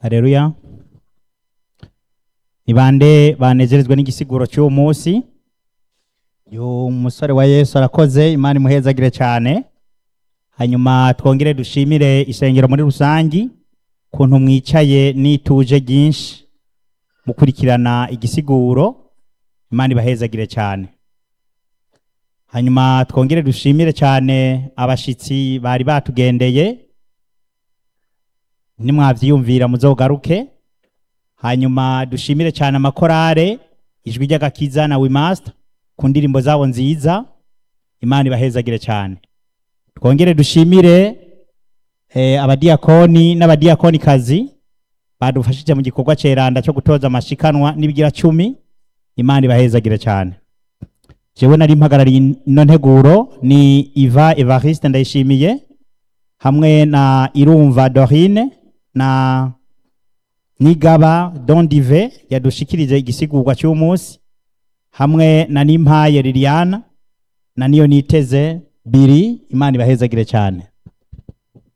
Haleluya. Ni bande banezerezwa n'igisiguro cy'uwo munsi. Yo umusore wa Yesu arakoze Imana imuhezagire cyane. Hanyuma twongere dushimire isengero muri rusangi kuntu mwicaye nituje ryinshi mukurikirana igisiguro Imana ibahezagire cyane. Hanyuma twongere dushimire cyane abashitsi bari batugendeye nimwavyiyumvira muzogaruke hanyuma dushimire cyane amakorare ijwi ry'agakiza na wimaster ku ndirimbo zabo nziza imana ibahezagire cyane twongere dushimire eh, abadiyakoni n'abadiyakonikazi badufashije mu gikorwa ceranda cyo gutoza amashikanwa n'ibigira cumi imana ibahezagire cyane jewe nari mpagarariye ino nteguro ni iva evariste ndayishimiye hamwe na irumva dorine na nigaba dondive yadushikirije igisigurwa cy'umunsi hamwe na nimpaye liliana na niyo niteze biri imana ibahezagire cyane